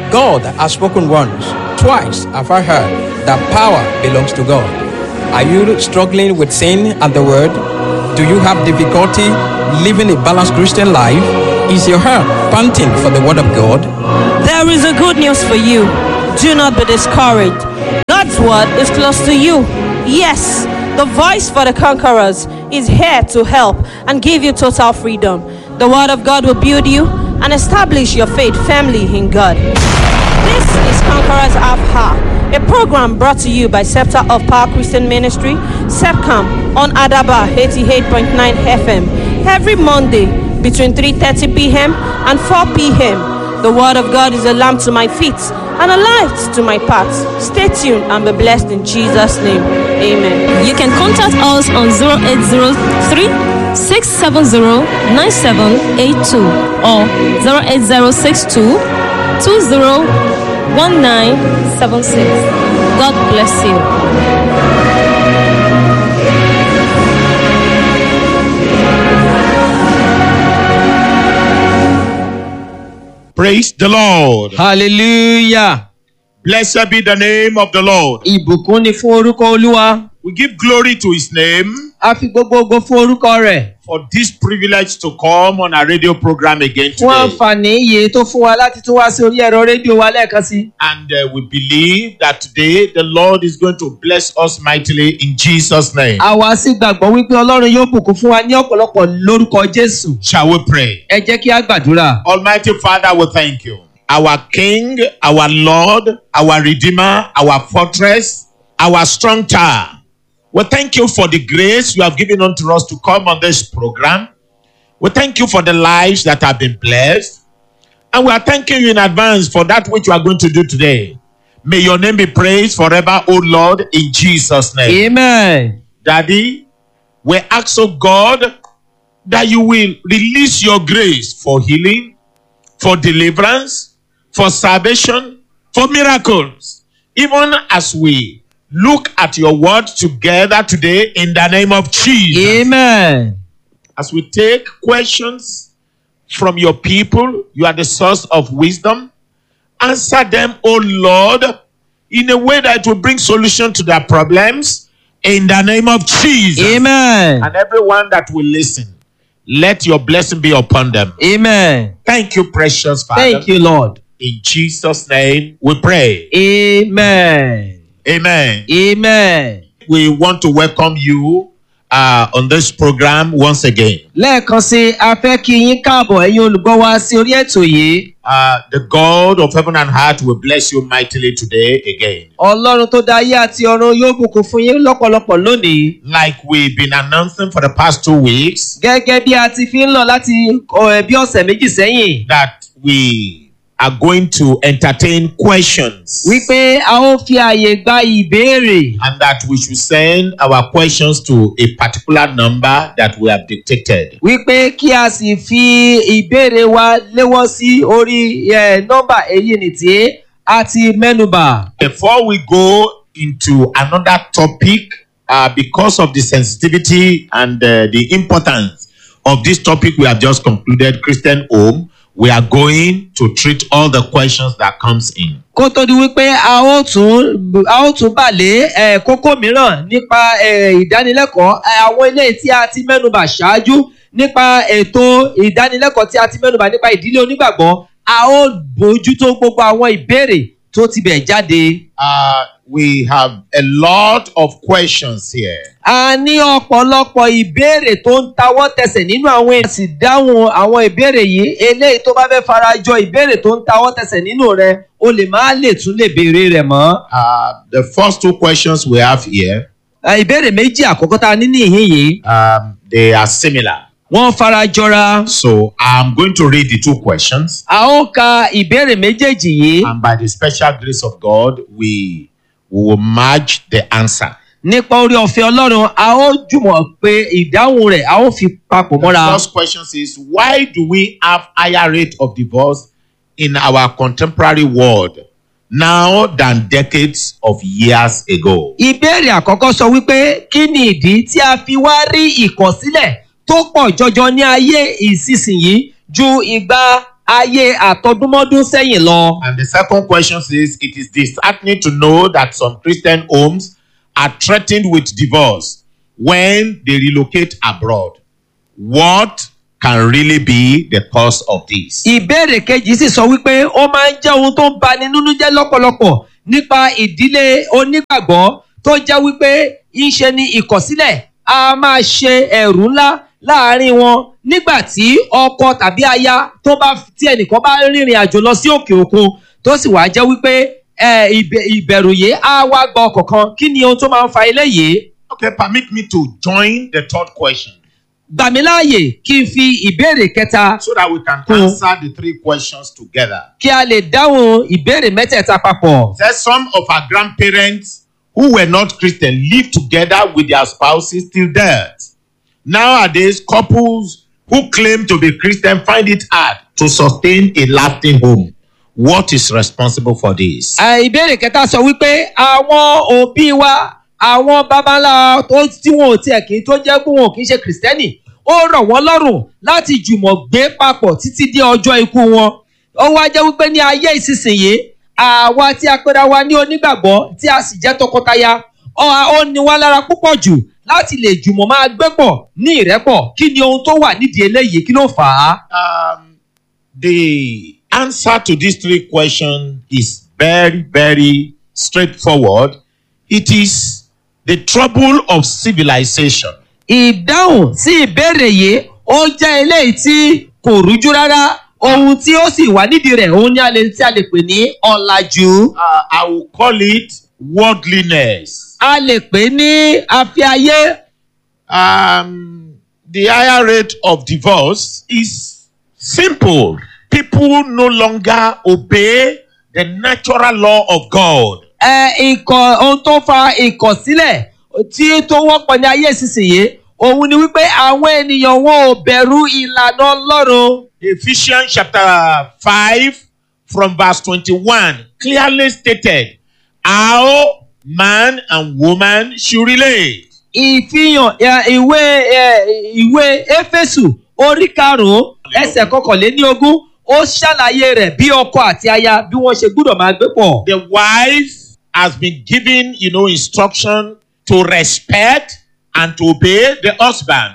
God has spoken once, twice have I heard that power belongs to God. Are you struggling with sin and the word? Do you have difficulty living a balanced Christian life? Is your heart panting for the word of God? There is a good news for you. Do not be discouraged. God's word is close to you. Yes, the voice for the conquerors is here to help and give you total freedom. The word of God will build you and establish your faith firmly in God. This is Conquerors Afha, a program brought to you by Scepter of Power Christian Ministry, SEPCAM, on Adaba 88.9 FM, every Monday between 3.30 p.m. and 4 p.m. The word of God is a lamp to my feet and a light to my path. Stay tuned and be blessed in Jesus' name. Amen. You can contact us on 0803 670 9782 or 08062 201976. God bless you. Praise the Lord. hallelujah Blessed be the name of the Lord. ìbùkún ni fún orúkọ olúwa We give glory to his name a fi gbogbo ogo fún orúkọ rẹ̀ for this privilege to come on our radio program again fún today. àǹfààní iye tó fún wa láti tún wá sí orí ẹ̀rọ rédíò wa lẹ́ẹ̀kan sí. And uh, we believe that today the Lord is going to bless us mightily in Jesus' name. àwa sì gbàgbọ́ wípé ọlọ́run yóò bùkún fún wa ní ọ̀pọ̀lọpọ̀ lórúkọ jésù. Shall we pray? ẹ jẹ́ kí á gbàdúrà. Almighty Father, we thank you. Our King, our Lord, our Redeemer, our fortress, our strong tower. We thank you for the grace you have given unto us to come on this program. We thank you for the lives that have been blessed. And we are thanking you in advance for that which you are going to do today. May your name be praised forever, O Lord, in Jesus' name. amen. Daddy, we ask of God that you will release your grace for healing, for deliverance, for salvation, for miracles. Even as we look at your word together today in the name of Jesus. amen. As we take questions from your people, you are the source of wisdom. Answer them, O Lord, in a way that will bring solution to their problems in the name of Jesus. amen. And everyone that will listen, let your blessing be upon them. amen. Thank you, precious Father. thank you lord. In Jesus' name we pray. amen. Amen. amen. We want to welcome you uh, on this program once again. lẹ́ẹ̀kan sí a fẹ́ kí yín káàbọ̀ ẹ̀yin olùgbọ́ wa sí orí ètò yìí. Uh, the God of heaven and earth will bless you mightily today again. ọlọ́run tó dá ayé àti ọ̀run yóò bùkún fún yín lọ́pọ̀lọpọ̀ lónìí. Like we've been announcing for the past two weeks, gẹ́gẹ́ bí a ti fi ń lọ láti ọ̀, bí ọ̀sẹ̀ méjì sẹ́yìn. that we are going to entertain questions. wípé a ó fi àyè gba ìbéèrè. and that we should send our questions to a particular number that we have dictated. wípé kí a sì fi ìbéèrè wa léwọ́ sí orí ẹ̀, nọ́mbà èyí nì tí a ti mẹ́nubà. Before we go into another topic, uh, because of the sensitivity and uh, the importance of this topic we have just concluded, Christian home, we are going to treat all the questions that comes in. kó tó di wípé a ó tún a ó tún bà lé ẹ̀, kókó mìíràn nípa ẹ̀, ìdánilẹ́kọ̀ọ́ ẹ̀, àwọn ilé tí a ti mẹ́nubà ṣáájú nípa ètò ìdánilẹ́kọ̀ọ́ tí a ti mẹ́nubà nípa ìdílé onígbàgbọ́ a ó bójútó gbogbo àwọn ìbéèrè tó ti bẹ̀ jáde. Uh, we have a lot of questions here. a ní ọ̀pọ̀lọpọ̀ ìbéèrè tó ń tawọ́ tẹsẹ̀ nínú àwọn èèyàn sì dáhùn àwọn ìbéèrè yìí eléyìí tó bá fẹ́ farajọ ìbéèrè tó ń tawọ́ tẹsẹ̀ nínú rẹ o lè má lè tún lè béèrè rẹ̀ mọ́. Uh, the first two questions we have here, Ẹ, ìbéèrè méjì àkọ́kọ́ tá a ní níhìn yìí um, they are similar. wọ́n farajọra. So I'm going to read the two questions, a ó ka ìbéèrè méjèèjì yìí and by the special grace of God, we, we will merge the answer. nípa orí ọ̀fẹ́ ọlọ́run a ó jùmọ̀ pé ìdáhùn rẹ̀ a ó fi papọ̀ The mọ́ra. first question is why do we have higher rate of divorce in our contemporary world now than decades of years ago? ìbéèrè àkọ́kọ́ sọ wípé kí ni ìdí tí a fi wá rí ìkọ̀sílẹ̀ tó pọ̀ jọjọ ní ayé ìsinsìnyí ju ìgbà ayé àtọdúnmọ́dún sẹ́yìn lọ. And the second question says it is disheartening to know that some Christian homes are threatened with divorce when they relocate abroad. What can really be the cause of this? ìbéèrè kejì sì sọ wípé ó máa ń jẹ́ ohun tó ń bani nínú jẹ́ lọ́pọ̀lọpọ̀ nípa ìdílé onígbàgbọ́ tó jẹ́ wípé ìṣe ni ìkọ̀sílẹ̀ a máa ṣe ẹ̀rù ńlá láàárín wọn nígbà tí ọkọ tàbí aya tó bá tí ẹnìkan bá rìnrìn àjò lọ sí òkè òkun tó sì wá jẹ́ wípé ẹ, ìbẹ- ìbẹ̀rù yìí á wá gba ọkọ̀ kan kí ni ohun tó máa ń fa eléyìí Okay, permit me to join the third question gbà mí láàyè kí n fi ìbéèrè kẹta so that we can Hmm. answer the three questions together. kí a lè dáhùn ìbéèrè mẹ́tẹ̀ẹ̀ta papọ̀. There some of our grandparents who were not Christian lived together with their spouses till death. Nowadays, couples who claim to be Christian find it hard to sustain a lasting home. What is responsible for this? À, ìbéèrè kẹta sọ wípé àwọn òbí wa àwọn babalá tó tí wọn ò tiẹ̀ kì í tó jẹ́ pé wọn ò kì í ṣe kìrìsìtẹ́nì ó rọ̀ wọ́n lọ́rùn láti jùmọ̀ gbé papọ̀ títí dé ọjọ́ ikú wọn ó wá jẹ́ wípé ní ayé ìsinsìnyí àwa tí a pera wa ní onígbàgbọ́ tí a sì jẹ́ tọkọtaya ó ó ní wá lára púpọ̀ jù láti lè jùmọ̀ máa gbé pọ̀ ní ìrẹ́pọ̀ kí ni ohun tó wà nídìí eléyìí kí ló fà á. Um, the answer to these three questions is very, very straightforward. It is the trouble of civilization. ìdáhùn sí ìbéèrè yìí ó jẹ́ eléyìí tí kò rújú rárá ohun tí ó sì wà nídìí rẹ̀ òun ni a lè tí a lè pè ní ọ̀làjú Uh, I will call it worldliness. a lè pè ní afiayé Um, the higher rate of divorce is simple. People no longer obey the natural law of God. ẹ ikọ̀ ohun tó fa ìkọ̀sílẹ̀ tí tó wọ́pọ̀ ní ayé ìsinsìnyí òun ni wípé àwọn ènìyàn wọn ò bẹ̀rù ìlànà ọlọ́run Ephesians chapter 5 from verse 21 clearly stated how man and woman should relate. ìfihàn ẹ, ìwé ẹ, ìwé éfésù orí karùnún ẹsẹ̀ kọkànléní ogún ó ṣàlàyé rẹ̀ bí ọkọ àti aya bí wọ́n ṣe gbúdọ̀ máa gbé pọ̀. The wife has been given, you know, instruction to respect and to obey the husband.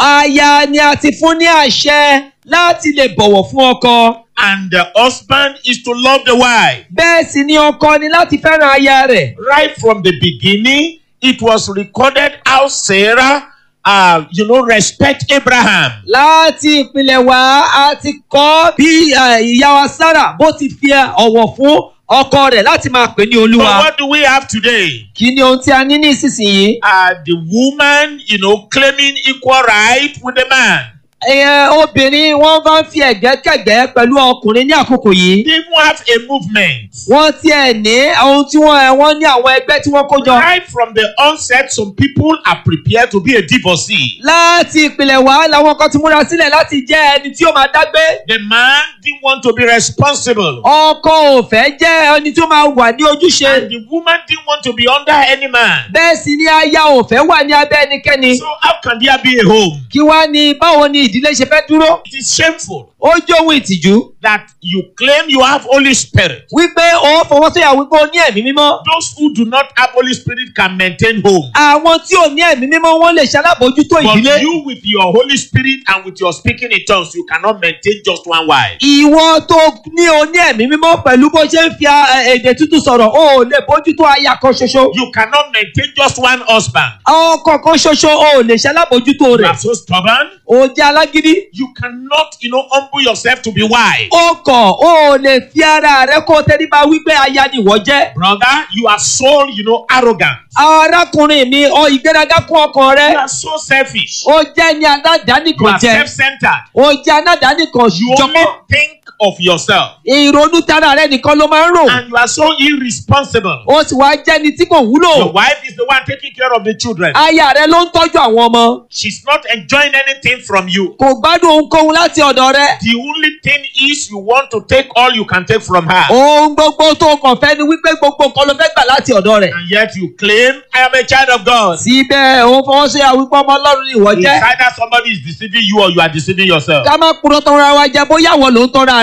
aya ni a ti fún ní àṣẹ láti lè bọ̀wọ̀ fún ọkọ. And the husband is to love the wife. bẹ́ẹ̀ sì ni ọkọ ni láti fẹ́ràn aya rẹ̀. Right from the beginning, it was recorded how Sarah, uh, you know, respect Abraham. láti ìpìlẹ̀ wá a ti kọ́ bí eh, ìyá wa sára bó ti fi ọ̀wọ̀ fún ọkọ rẹ̀ láti máa pè ní But olúwa. what do we have today? kí ni ohun tí a ní ní ìsinsìnyí? Uh, the woman, you know, claiming equal right with the man. Ẹ, obìnrin wọ́n bá ń fi ẹ̀gbẹ́kẹ̀gbẹ́ pẹ̀lú ọkùnrin ní àkókò yìí. They even have a movement. wọ́n tiẹ̀ ní ohun tí wọ́n ẹ̀ wọ́n ní àwọn ẹgbẹ́ tí wọ́n kó jọ. Right from the onset, some people are prepared to be a divorcee. láti ìpìlẹ̀ wá làwọn kan ti múra sílẹ̀ láti jẹ́ ẹni tí ó máa dágbé. The man didn't want to be responsible. ọkọ ò fẹ́ jẹ́ ẹni tí ó máa wà ní ojúṣe. And the woman didn't want to be under any man. bẹ́ẹ̀ sì ni aya ò fẹ́ wà ní abẹ́ ẹnikẹ́ni. So how can there be a home? kí wá ní báwo ni ìdílé ṣe fẹ́ dúró. It is shameful ó jẹ́ ohun ìtìjú that you claim you have Holy Spirit. wípé ó fọwọ́ sọ̀yà wípé ó ní ẹ̀mí mímọ́. Those who do not have Holy Spirit can maintain home. àwọn tí ò ní ẹ̀mí mímọ́ wọ́n lè ṣalábòójútó But ìdílé. you with your Holy Spirit and with your speaking in tongues, you cannot maintain just one wife. ìwọ tó ní o ní ẹ̀mí mímọ́ pẹ̀lú bó ṣe ń fi a- èdè tútù sọ̀rọ̀ o ò lè bójútó aya kan ṣoṣo. You cannot maintain just one husband. ọkọ kan ṣoṣo o ò lè ṣalábòójútó You rẹ̀. are so stubborn. o jẹ́ alágídí. You cannot, you know, humble yourself to be wise. o kọ̀ o ò lè fi ara rẹ kó o tẹ́lifà wípé aya ni ìwọ jẹ́. Brother, you are so, you know, arrogant. arákùnrin mi ọ ìgbéraga kún ọkàn You rẹ. are so selfish. o jẹ́ ní You aládàánìkan are jẹ. self-centered. o jẹ́ aládàánìkan You only jọmọ́. think of yourself. ìrònú tara rẹ nìkan ló máa ń rò. And you are so irresponsible. o sì wá jẹ́ni tí kò Your wúlò. wife is the one taking care of the children. aya rẹ ló ń tọ́jú àwọn ọmọ. She's not enjoying anything from you. kò gbádùn ohunkóhun láti ọ̀dọ̀ rẹ. The only thing is you want to take all you can take from her. ohun gbogbo tó kàn fẹ́ ni wípé gbogbo nǹkan ló fẹ́ gbà láti ọ̀dọ̀ rẹ̀. And yet you claim, I am a child of God. síbẹ̀ òun fọwọ́ sí àwípọ̀ ọmọ ọlọ́run ni ìwọ It's jẹ́. either somebody is deceiving you or you are deceiving yourself. ká má kúrò tán ra wa jẹ bóyá wọ́n ló ń tọ́ra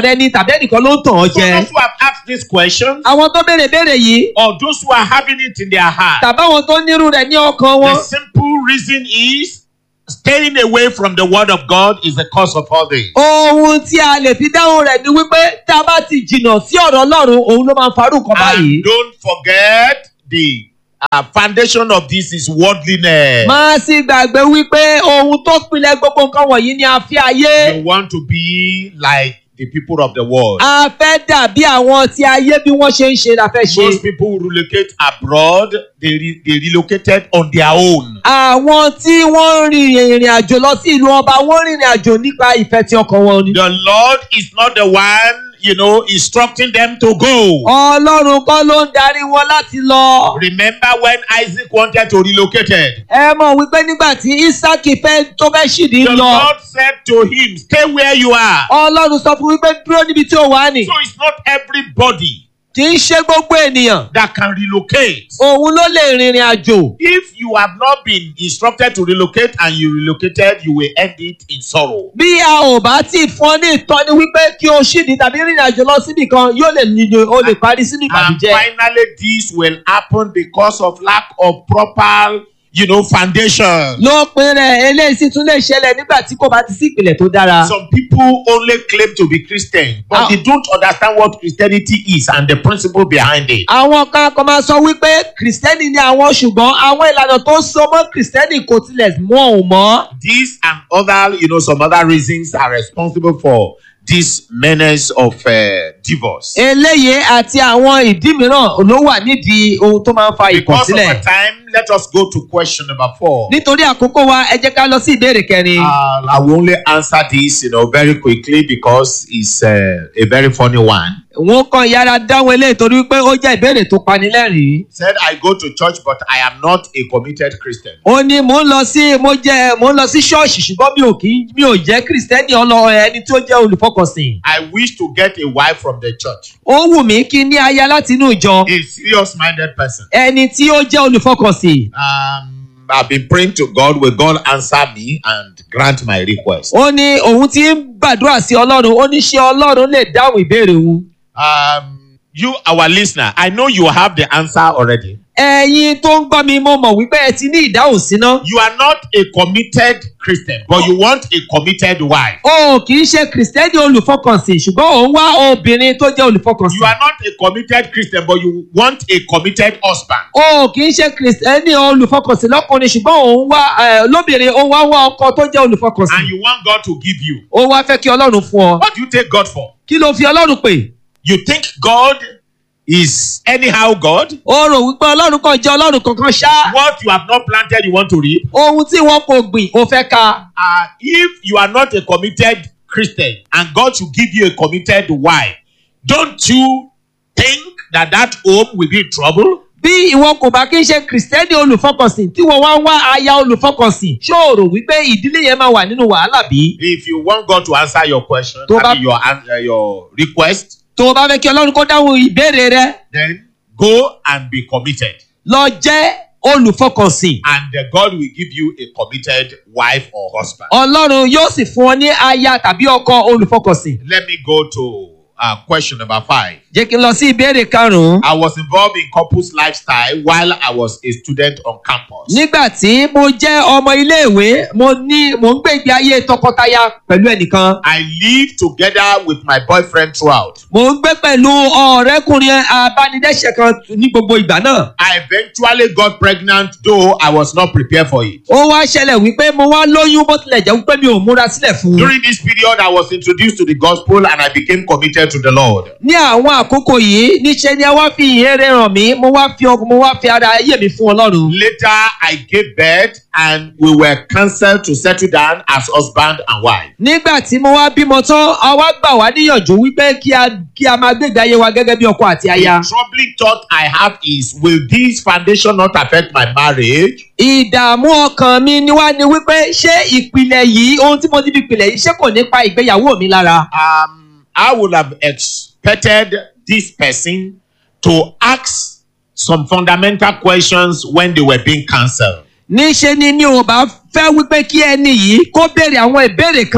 rẹ ni tàbí ẹnìkan ló ń tàn ọ́ So jẹ. those who have asked this question, àwọn tó béèrè béèrè yìí or those who are having it in their heart, tàbí àwọn tó nírú rẹ̀ ní ọkàn wọn. the simple reason is staying away from the word of God is the cause of all this. ohun tí a lè fi dáhùn rẹ̀ ni wípé tá a bá ti jìnnà sí ọ̀rọ̀ ọlọ́run òun ló máa ń farú nǹkan báyìí. And don't forget the uh, foundation of this is worldliness. máa sì gbàgbé wípé ohun tó pinlẹ̀ gbogbo nǹkan wọ̀nyí ni a fi ayé. You want to be like the people of the world. a fẹ́ dàbí àwọn tí ayé bí wọ́n ṣe ń ṣe la fẹ́ ṣe. Most people who relocate abroad, they, re- they relocated on their own. àwọn tí wọ́n rin ìrìn àjò lọ sí ìlú ọba wọ́n rìnrìn àjò nípa ìfẹ́ tí ọkàn wọn ni. The Lord is not the one, you know, instructing them to go. ọlọ́run kọ́ ló ń darí wọn láti lọ. Remember when Isaac wanted to relocate it? ẹ mọ̀ wípé nígbà tí isaki fẹ́ tó fẹ́ ṣìdí The lọ Lord said to him, Stay where you are. ọlọ́run sọ fún wípé dúró níbi tí ó wà ní. So it's not everybody kì í ṣe gbogbo ènìyàn that can relocate. òun ló lè rìnrìn àjò. If you have not been instructed to relocate and you relocated, you will end it in sorrow. bí a ò bá tí ì fún ọ ní ìtọ́ni wípé kí o ṣìdí tàbí rìnrìn àjò lọ síbì kan yóò lè nílò o lè parí sínú And ìbànújẹ́. finally, this will happen because of lack of proper, you know, foundation. lópin rẹ̀ eléyìí sì tún lè ṣẹlẹ̀ nígbà tí kò bá ti sí ìpìlẹ̀ tó dára. Some people only claim to be Christian, but Ah. they don't understand what Christianity is and the principle behind it. àwọn kan kan máa sọ wípé kìrìsìtẹ́nì ni àwọn ṣùgbọ́n àwọn ìlànà tó so mọ́ kìrìsìtẹ́nì kò tilẹ̀ mọ́ ò mọ́. These and other, you know, some other reasons are responsible for this menace of uh, divorce. eléyìí àti àwọn ìdí mìíràn ló wà nídìí ohun tó máa ń fa Because of ìkọ̀sílẹ̀. the time, let us go to question number four. nítorí àkókò wa ẹ jẹ́ ká lọ sí ìbéèrè kẹrin. Uh, I will only answer this, you know, very quickly because it's uh, a very funny one. wọn kàn yára dáhùn eléyìí torí wípé ó jẹ́ ìbéèrè tó panilẹ́rìn-ín. Said I go to church, but I am not a committed Christian. ó ní mò ń lọ sí mo jẹ mò ń lọ sí ṣọ́ọ̀ṣì ṣùgbọ́n mi ò kí mi ò jẹ́ kìrìsìtẹ́nì ọlọ ẹni tí ó jẹ́ olùfọkànsìn. I wish to get a wife from the church. ó wù mí kí n ní aya láti inú ìjọ A serious-minded person. ẹni tí ó jẹ́ olùfọkànsìn. Um, I've been praying to God. Will God answer me and grant my request? ó ní òun ti ń gbàdúrà sí ọlọ́run ó ní ṣé ọlọ́run lè dáhùn ìbéèrè òun. Um, you, our listener, I know you have the answer already. ẹ̀yin tó ń gbọ́ mi mo mọ̀ wípé ẹ ti ní ìdáhùn síná. You are not a committed Christian, but you want a committed wife. o kì í ṣe kìrìsìtẹ́nì olùfọkànsìn ṣùgbọ́n òun wá obìnrin tó jẹ́ olùfọkànsìn. You are not a committed Christian, but you want a committed husband. o kì í ṣe kìrìsìtẹ́nì olùfọkànsìn lọ́kùnrin ṣùgbọ́n òun wá eh, lóbìnrin òun wá wá ọkọ tó jẹ́ And olùfọkànsìn. you want God to give you. ó wá fẹ́ kí ọlọ́run fún ọ. What do you take God for? kí ló fi ọlọ́run pè? You think God is anyhow God? ó rò wípé ọlọ́run kan jẹ́ ọlọ́run kankan ṣá. What you have not planted, you want to reap? ohun tí wọn kò gbìn ó fẹ́ ka. Uh, if you are not a committed Christian and God should give you a committed wife, don't you think that that home will be in trouble? bí ìwọ kò bá kí ń ṣe kìrìsìtẹ́nì olùfọkànsìn tí wọ́n wá ń wá aya olùfọkànsìn ṣó o rò wípé ìdílé yẹn máa wà nínú wàhálà bí? If you want God to answer your question, Tó I bá- mean your, an- uh, your request, tó o bá fẹ́ kí ọlọ́run kó dáhùn ìbéèrè rẹ then go and be committed. lọ jẹ́ olùfọkànsìn. And uh, God will give you a committed wife or husband. ọlọ́run yóò sì fún ọ ní aya tàbí ọkọ olùfọkànsìn. Let me go to uh, question number five. jẹ́ kí n lọ sí ìbéèrè karùn-ún. I was involved in couples lifestyle while I was a student on campus. nígbà tí mo jẹ́ ọmọ iléèwé mo ní mo ń gbé ìgbé ayé tọkọtaya pẹ̀lú ẹnìkan. I lived together with my boyfriend throughout. mo ń gbé pẹ̀lú ọ̀rẹ́kùnrin abánidẹ́sẹ̀ kan ní gbogbo ìgbà náà. I eventually got pregnant, though I was not prepared for it. ó wá ṣẹlẹ̀ wípé mo wá lóyún bó tilẹ̀ jẹ́ wípé mi ò múra sílẹ̀ fún un. During this period, I was introduced to the gospel and I became committed to the Lord. ní àwọn àkókò yìí níṣẹ́ ni a wá fi ìhéré ràn mí mo wá fi ọkọ mo wá fi ara ayé mi fún ọlọ́run. Later, I gave birth and we were counseled to settle down as husband and wife. nígbà tí mo wá bímọ tán a wá gbà wá níyànjú wípé kí a kí a máa gbégbé ayé wa gẹ́gẹ́ bí ọkọ àti aya. The troubling thought I have is will this foundation not affect my marriage? ìdààmú ọkàn mi ni wá ni wípé ṣé ìpìlẹ̀ yìí ohun tí mo ti fi pìlẹ̀ yìí ṣé kò ní pa ìgbéyàwó mi lára. Um, I would have expected this person to ask some fundamental questions when they were being counseled. níṣe ni mi ò bá fẹ́ wípé kí ẹni yìí kó béèrè àwọn ìbéèrè kan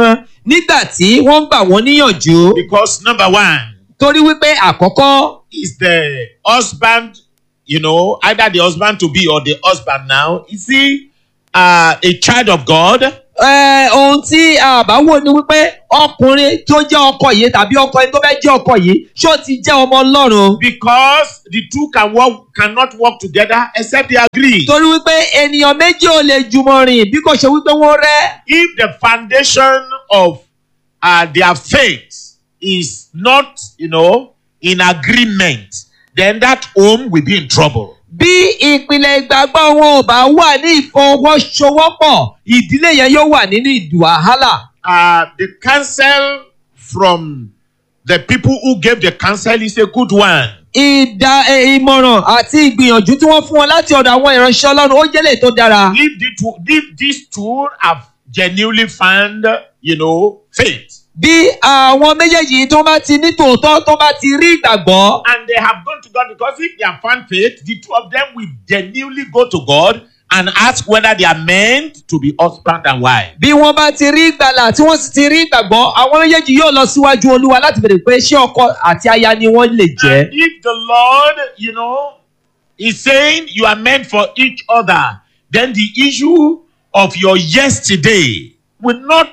nígbà tí wọ́n ń gbà wọ́n níyànjú Because number one torí wípé àkọ́kọ́ is the husband, you know, either the husband to be or the husband now. Is he uh, a child of God? ẹ, ohun tí a bá wò ni wípé ọkùnrin tó jẹ́ ọkọ yìí tàbí ọkọ ẹni tó fẹ́ jẹ́ ọkọ yìí ṣó ti jẹ́ ọmọ ọlọ́run Because the two can work, cannot work together except they agree. torí wípé ènìyàn méjì ò lè jùmọ̀ rìn bí kò ṣe wípé wọ́n rẹ́ if the foundation of uh, their faith is not, you know, in agreement, then that home will be in trouble. bí ìpìlẹ̀ ìgbàgbọ́ wọn ò bá wà ní ìfọwọ́sowọ́pọ̀ ìdílé yẹn yóò wà nínú ìdùwàhálà. Uh, the counsel from the people who gave the counsel is a good one. ìdá ẹ, ìmọ̀ràn àti ìgbìyànjú tí wọ́n fún wọn láti ọ̀dọ̀ àwọn ìránṣẹ́ ọlọ́run ó jẹ́lẹ̀ tó dára. If, the two, if these two have genuinely found, you know, faith, bí àwọn méjèèjì tó bá ti ní tòótọ́ tó bá ti rí ìgbàgbọ́ and they have gone to God, because if they have found faith, the two of them will genuinely go to God and ask whether they are meant to be husband and wife. bí wọ́n bá ti rí ìgbàlà tí wọ́n sì ti rí ìgbàgbọ́ àwọn méjèèjì yóò lọ síwájú olúwa láti bèrè pé ṣé ọkọ àti aya ni wọ́n lè jẹ́. And if the Lord, you know, is saying you are meant for each other, then the issue of your yesterday will not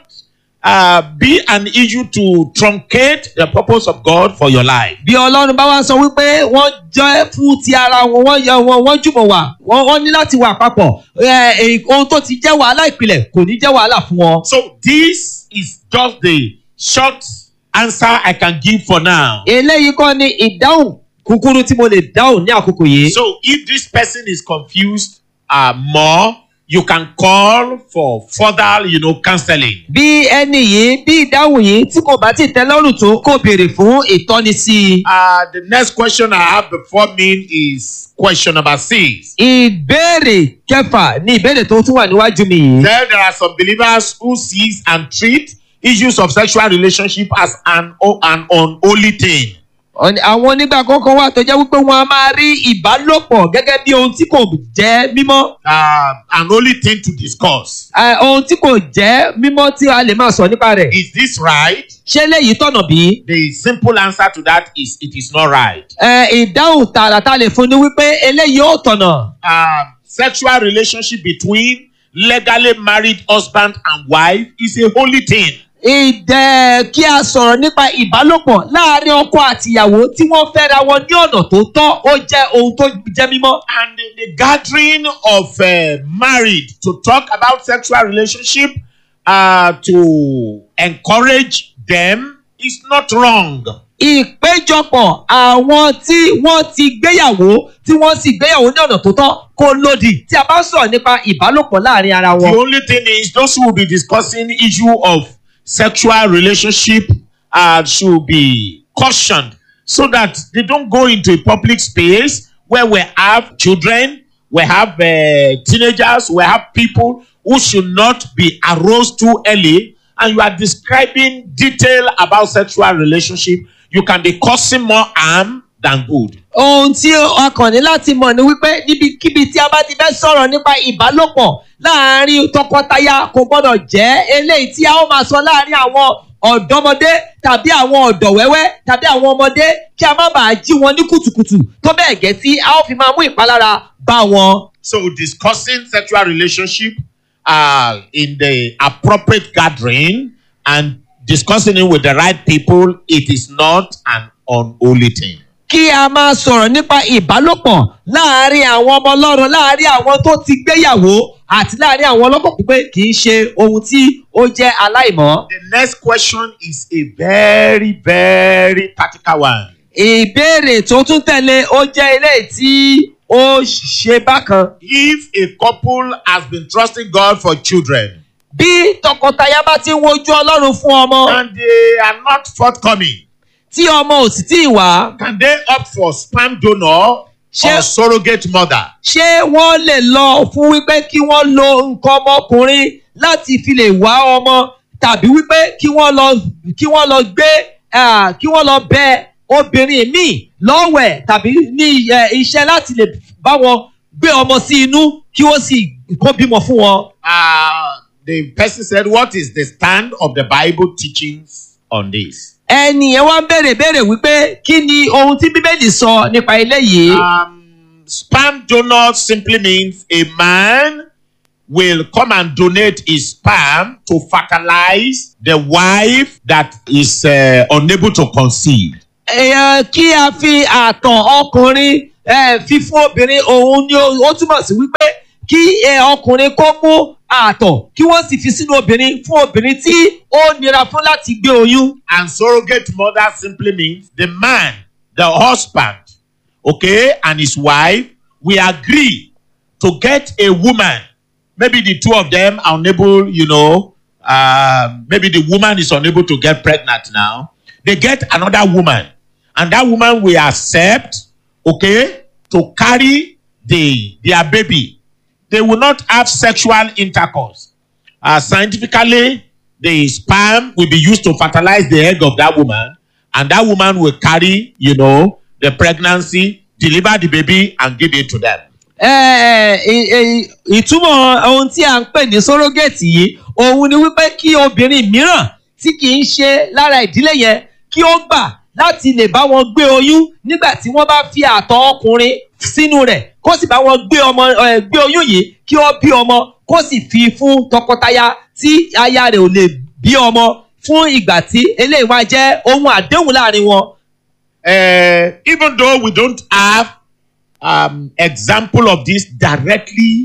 uh, be an issue to truncate the purpose of God for your life. bí ọlọ́run bá wá sọ wípé wọ́n jẹ́ fún ti ara wọn wọ́n yọ wọn wọ́n jùmọ̀ wà wọ́n wọ́n ní láti wà papọ̀ ẹ, ẹ, ohun tó ti jẹ́ wàhálà ìpìlẹ̀ kò ní jẹ́ wàhálà fún wọn. So this is just the short answer I can give for now. eléyìí kọ́ ni ìdáhùn kúkúrú tí mo lè dáhùn ní àkókò yìí. So if this person is confused uh, more, you can call for further, you know, counseling. bí ẹni yìí bí ìdáhùn yìí tí kò bá ti tẹ́ lọ́rùn tó kò béèrè fún ìtọ́nisí i. Uh, the next question I have before me is question number six. ìbéèrè kẹfà ni ìbéèrè tó tún wà níwájú mi yìí. There, there are some believers who sees and treat issues of sexual relationship as an, an unholy thing. Ọ̀n- àwọn onígbà kọ̀ọ̀kan wà tó jẹ́ wípé wọ́n á máa rí ìbálòpọ̀ gẹ́gẹ́ bí ohun tí kò jẹ́ mímọ́. Uh, an holy thing to discuss. Ẹ, ohun tí kò jẹ́ mímọ́ tí a lè máa sọ nípa rẹ̀. Is this right? ṣé léyìí tọ̀nà bí? The simple answer to that is it is not right. Ẹ, ìdáhùn tààràtà lè fún ni wípé eléyìí ó tọ̀nà. Uh, sexual relationship between legally married husband and wife is a holy thing. ìdẹ kí a sọ̀rọ̀ nípa ìbálòpọ̀ láàrin ọkọ àtìyàwó tí wọ́n fẹ́ra wọn ní ọ̀nà tó tọ́ ó jẹ́ ohun tó jẹ́ mímọ́. And the, the gathering of uh, married to talk about sexual relationship uh, to encourage them is not wrong. ìpéjọpọ̀ àwọn tí wọ́n ti gbéyàwó tí wọ́n sì gbéyàwó ní ọ̀nà tó tọ́ kò lòdì tí a bá sọ̀rọ̀ nípa ìbálòpọ̀ láàrin ara The wọn. only thing is those who will be discussing issue of sexual relationship uh, should be cautioned so that they don't go into a public space where we have children, we have uh, teenagers, we have people who should not be aroused too early and you are describing detail about sexual relationship, you can be causing more harm than good. ohun tí a kàn ní láti mọ̀ ni wípé níbikíbi tí a bá ti fẹ́ sọ̀rọ̀ nípa ìbálòpọ̀ láàrin tọkọtaya kò gbọ́dọ̀ jẹ́ eléyìí tí a ó máa sọ láàrin àwọn ọ̀dọ́mọdé tàbí àwọn ọ̀dọ̀ wẹ́wẹ́ tàbí àwọn ọmọdé kí a má bàa jí wọn ní kùtùkùtù tó bẹ́ẹ̀ gẹ́ tí a ó fi máa mú ìpalára bá wọn. So discussing sexual relationship uh, in the appropriate gathering and discussing it with the right people, it is not an unholy thing. kí a máa sọ̀rọ̀ nípa ìbálòpọ̀ láàrin àwọn ọmọ ọlọ́run láàrin àwọn tó ti gbéyàwó àti láàrin àwọn ọlọ́kọ̀ pípé kì í ṣe ohun tí ó jẹ́ aláìmọ́. The next question is a very, very practical one. ìbéèrè tó tún tẹ̀lé ó jẹ́ eléyìí tí ó ṣe bákan. If a couple has been trusting God for children bí tọkọtaya bá ti ń wojú ọlọ́run fún ọmọ and they are not forthcoming, tí ọmọ ò sì tí ì wá can they opt for sperm donor Ṣé- or surrogate mother? ṣé wọ́n lè lọ fún wípé kí wọ́n lo nǹkan ọmọkùnrin láti fi lè wá ọmọ tàbí wípé kí wọ́n lọ kí wọ́n lọ gbé ah, kí wọ́n lọ bẹ obìnrin míì lọ́wẹ̀ tàbí ní eh, iṣẹ́ láti lè bá wọn gbé ọmọ sí inú kí wọ́n sì kó bímọ fún wọn. Uh, the person said, What is the stand of the Bible teachings on this? ẹnì yẹn wá ń béèrè béèrè wípé kí ni ohun tí bíbélì sọ nípa eléyìí. Um, sperm donor simply means a man will come and donate his sperm to fertilize the wife that is uh, unable to conceive. èèyàn kí a fi àtọ̀ ọkùnrin eh, fi fún obìnrin òun ni ó ó túmọ̀ sí wípé kí eh, ọkùnrin kó mú àtọ̀ kí wọ́n sì fi sínú obìnrin fún obìnrin tí ó nira fún láti gbé oyún. And surrogate mother simply means the man, the husband, okay, and his wife we agree to get a woman. Maybe the two of them are unable, you know, uh, maybe the woman is unable to get pregnant now. They get another woman, and that woman will accept, okay, to carry the their baby. They will not have sexual intercourse. Uh, scientifically, the sperm will be used to fertilize the egg of that woman, and that woman will carry, you know, the pregnancy, deliver the baby, and give it to them. Eh, eh, eh, ìtumọ̀ ohun tí a ń pè ní sórogéètì yìí òun ni wípé kí obìnrin mìíràn tí kì í ṣe lára ìdílé yẹn kí ó gbà láti lè bá wọn gbé oyún nígbà tí wọ́n bá fi àtọ̀ ọkùnrin sínú rẹ̀ kó sì bá wọn gbé ọmọ eh, gbé oyún yìí kí ó bí ọmọ kó sì fi fún tọkọtaya tí aya rẹ̀ ò lè bí ọmọ fún ìgbà tí eléyìí wá jẹ́ ohun àdéhùn láàrin wọn. Uh, even though we don't have um, example of this directly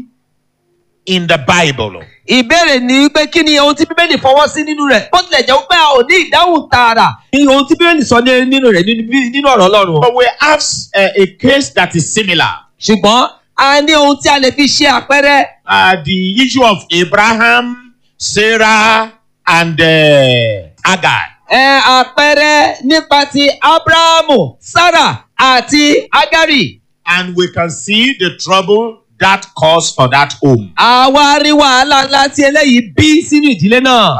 in the Bible, ìbéèrè ni pé kí ni ohun tí bíbélì fọwọ́ sí nínú rẹ̀ bó tilẹ̀ jẹ́ pé a ò ní ìdáhùn tààrà ní ohun tí bíbélì sọ ní- nínú rẹ̀ nínú bí- nínú ọ̀rọ̀ ọlọ́run. but we have uh, a case that is similar. ṣùgbọ́n a ní ohun tí a lè fi ṣe àpẹẹrẹ Uh, the issue of Abraham, Sarah, and uh, Agar. ẹ, àpẹẹrẹ nípa ti abrahamu sarah àti agari. And we can see the trouble that caused for that home. àwa rí wàhálà ńlá tí eléyìí bí sínú ìdílé náà.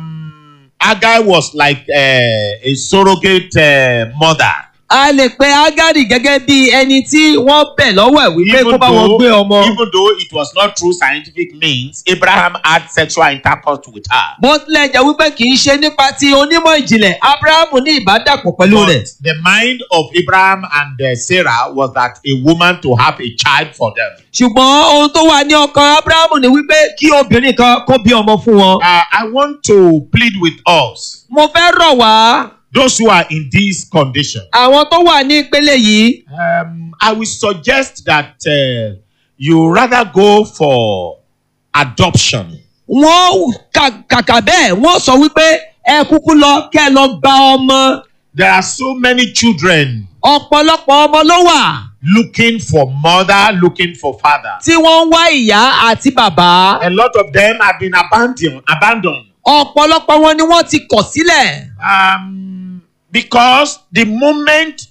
Um, Agar was like uh, a surrogate uh, mother. a lè pe agari gẹ́gẹ́ bí ẹni tí wọ́n bẹ̀ lọ́wọ́ ẹ̀ wípé kó bá wọn gbé ọmọ. even though it was not through scientific means, Abraham had sexual intercourse with her. bó tilẹ̀ jẹ́ wípé kì í ṣe nípa ti onímọ̀ ìjìnlẹ̀ abrahamu ní ìbádàpọ̀ pẹ̀lú rẹ̀. But the mind of Abraham and uh, Sarah was that a woman to have a child for them. ṣùgbọ́n ohun tó wà ní ọkàn abrahamu ni wípé kí obìnrin kan kó bí ọmọ fún wọn. Uh, I want to plead with us, mo fẹ́ rọ̀ wá those who are in this condition. àwọn tó wà ní ìpele yìí Um, I will suggest that uh, you rather go for adoption. wọ́n kà- kàkà bẹ́ẹ̀ wọ́n sọ wípé ẹ kúkú lọ kẹ́ ẹ lọ gba ọmọ There are so many children ọ̀pọ̀lọpọ̀ ọmọ ló wà looking for mother, looking for father. tí wọ́n ń wá ìyá àti bàbá A lot of them have been abandoned. abandoned. ọ̀pọ̀lọpọ̀ wọn ni wọ́n ti kọ̀ sílẹ̀ Um, because the moment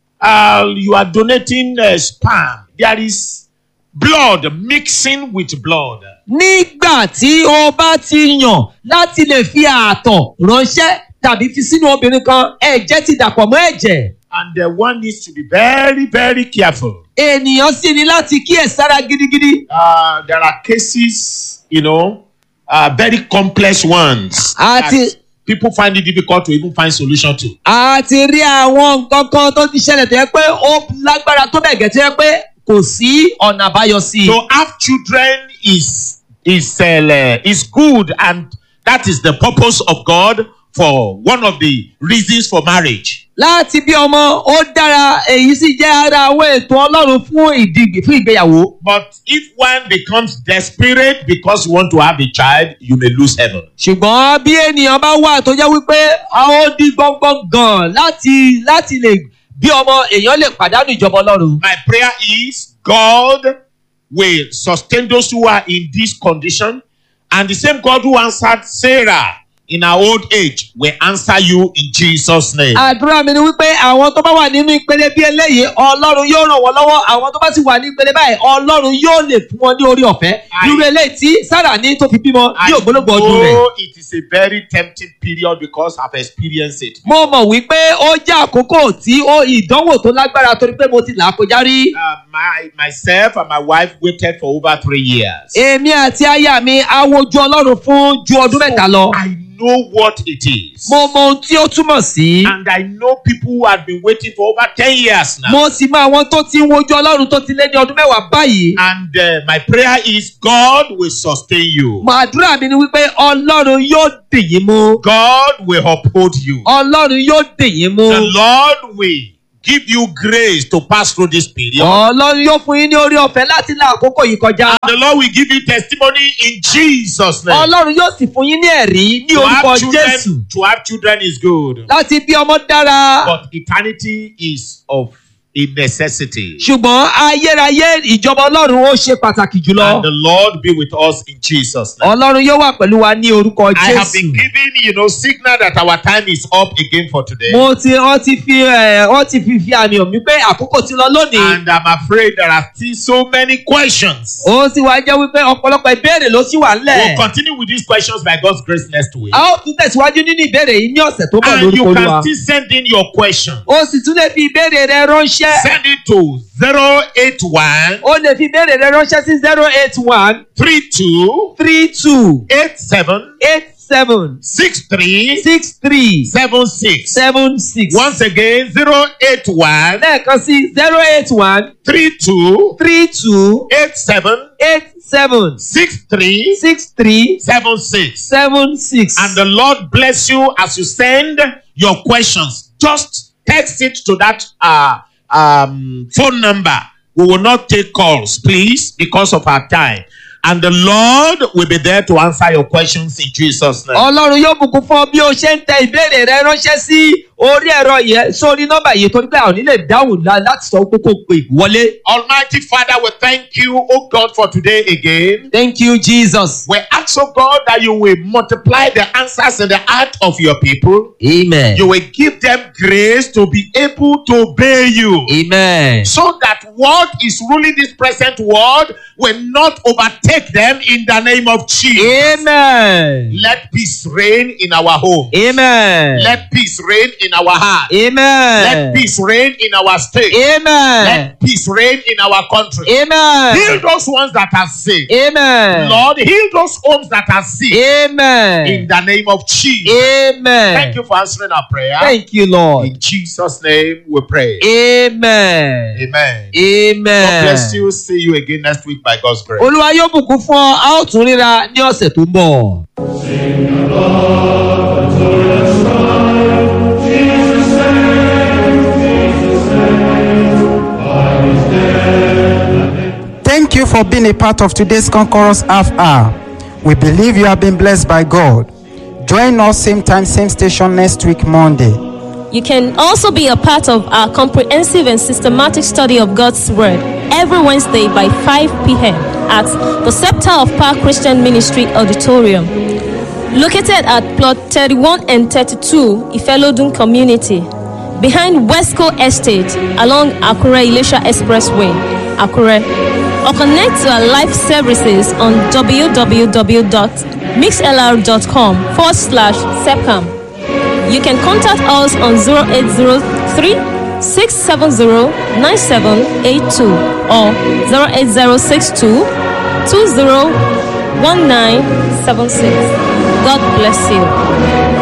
uh, you are donating uh, sperm, there is blood mixing with blood. nígbà tí o bá ti yàn láti lè fi ààtọ̀ ránṣẹ́ tàbí fi sínú obìnrin kan ẹ̀jẹ̀ ti dàpọ̀ mọ́ ẹ̀jẹ̀ And uh, one needs to be very, very careful. ènìyàn sì ní láti kíyèsára gidigidi Uh, there are cases, you know, uh, very complex ones. Àti- that people find it difficult to even find solution to. a ti rí àwọn nǹkan kan tó ti ṣẹlẹ̀ tó yẹ pé ó lágbára tó bẹ̀ gẹ́ tó yẹ pé kò sí ọ̀nà àbáyọ sí i. To have children is is uh, is good, and that is the purpose of God for one of the reasons for marriage. láti bí ọmọ ó dára èyí sì jẹ́ ara àwọn ètò ọlọ́run fún ìdìgbì fún ìgbéyàwó. But if one becomes desperate because you want to have a child, you may lose heaven. ṣùgbọ́n bí ènìyàn bá wà tó jẹ́ wípé a ó di gbọ́ngbọ́n gan láti láti lè bí ọmọ èèyàn lè pàdánù ìjọba ọlọ́run. My prayer is God will sustain those who are in this condition, and the same God who answered Sarah in our old age will answer you in Jesus' name. àdúrà mi ni wípé àwọn tó bá wà nínú ìpele bí eléyìí ọlọ́run yóò ràn wọ́n lọ́wọ́ àwọn tó bá sì wà ní ìpele báyìí ọlọ́run yóò lè fún wọn ní orí ọ̀fẹ́ I- irú eléyìí tí sára ní tó fi bímọ I ní ògbólógbò ọdún rẹ̀. know it is a very tempting period because I've experienced it. mo mọ̀ wípé ó jẹ́ àkókò tí ó ìdánwò tó lágbára torí pé mo ti là á kọjá rí. Uh, my myself and my wife waited for over three years. èmi àti aya mi á wojú ọlọ́run fún ju ọdún mẹ́ta lọ. I know what it is. mo mọ ohun tí ó túmọ̀ sí. And I know people who have been waiting for over 10 years now. mo sì mọ àwọn tó ti ń wojú ọlọ́run tó ti lé ní ọdún mẹ́wàá báyìí. And uh, my prayer is God will sustain you. mo àdúrà mi ni wípé ọlọ́run yóò dì yín mú. God will uphold you. ọlọ́run yóò dì yín mú. The Lord will give you grace to pass through this period. ọlọ́run yóò fún yín ní orí ọ̀fẹ́ láti la àkókò yìí kọjá. The Lord will give you testimony in Jesus' name. ọlọ́run yóò sì fún yín ní ẹ̀rí ní To orúkọ have, jésù. children, to have children is good. láti bí ọmọ dára. But eternity is of a necessity. ṣùgbọ́n ayérayé ìjọba ọlọ́run ó ṣe pàtàkì And jùlọ. the Lord be with us in Jesus' name. ọlọ́run yóò wà pẹ̀lú wa ní orúkọ I have been jésù. giving, you know, signal that our time is up again for today. mo ti wọ́n ti fi ẹ̀ wọ́n ti fi fi àmì hàn mí pé àkókò ti lọ lónìí. And I'm afraid there are still so many questions. ó sì wá jẹ́ wípé ọ̀pọ̀lọpọ̀ ìbéèrè ló sì wà We'll ńlẹ̀. continue with these questions by God's grace next week. a ó tún tẹ̀síwájú nínú ìbéèrè yìí ní ọ̀sẹ̀ tó bọ̀ And lórúkọ you olúwa. can still send in your question. ó sì tún lè fi ìbéèrè rẹ ránṣẹ́. Send it to 081 ó lè fi ìbéèrè rẹ ránṣẹ́ sí zero eight one 32 three two 87 eight seven 63 six three 76. seven six. Once again, 081 lẹ́ẹ̀kan sí zero eight one 32 three two 87 eight seven 63 six three 76. seven six. And the Lord bless you as you send your questions. Just text it to that uh, um, phone number. We will not take calls, please, because of our time. And the Lord will be there to answer your questions in Jesus' name. ọlọ́run yóò bùkún fún ọ bí o ṣe ń tẹ ìbéèrè rẹ ránṣẹ́ sí orí ẹ̀rọ yẹn sórí nọ́mbà yìí torí pé àwọn nílẹ̀ dáhùn la- láti sọ pé kò pè wọlé. Almighty Father, we thank you, oh God, for today again. thank you jesus. We ask, oh God, that you will multiply the answers in the heart of your people. amen. You will give them grace to be able to obey you. amen. so that what is ruling this present world will not overtake them in the name of Jesus. amen. Let peace reign in our home. amen. Let peace reign in our heart. amen. Let peace reign in our state. amen. Let peace reign in our country. Heal amen. those ones that are sick. amen. Lord, heal those homes that are sick. In amen. the name of Jesus. amen. Thank you for answering our prayer. thank you lord. In Jesus' name we pray. amen. Amen. amen. God bless you. See you again next week by God's grace. olúwa yóò bùkún fún ọ a ó tún ríra ní ọ̀sẹ̀ tó ń bọ̀. Thank you for being a part of today's Conquerors Half Hour. We believe you have been blessed by God. Join us same time, same station next week, Monday. You can also be a part of our comprehensive and systematic study of God's Word every Wednesday by 5 p.m. at the Scepter of Power Christian Ministry Auditorium, located at plot 31 and 32 Ifelodun Community, behind Westco Estate along Akure Ilesha Expressway, Akure. Or connect to our live services on www.mixlr.com forward slash SEPCAM. You can contact us on 0803 670 9782 or 08062 201976. God bless you.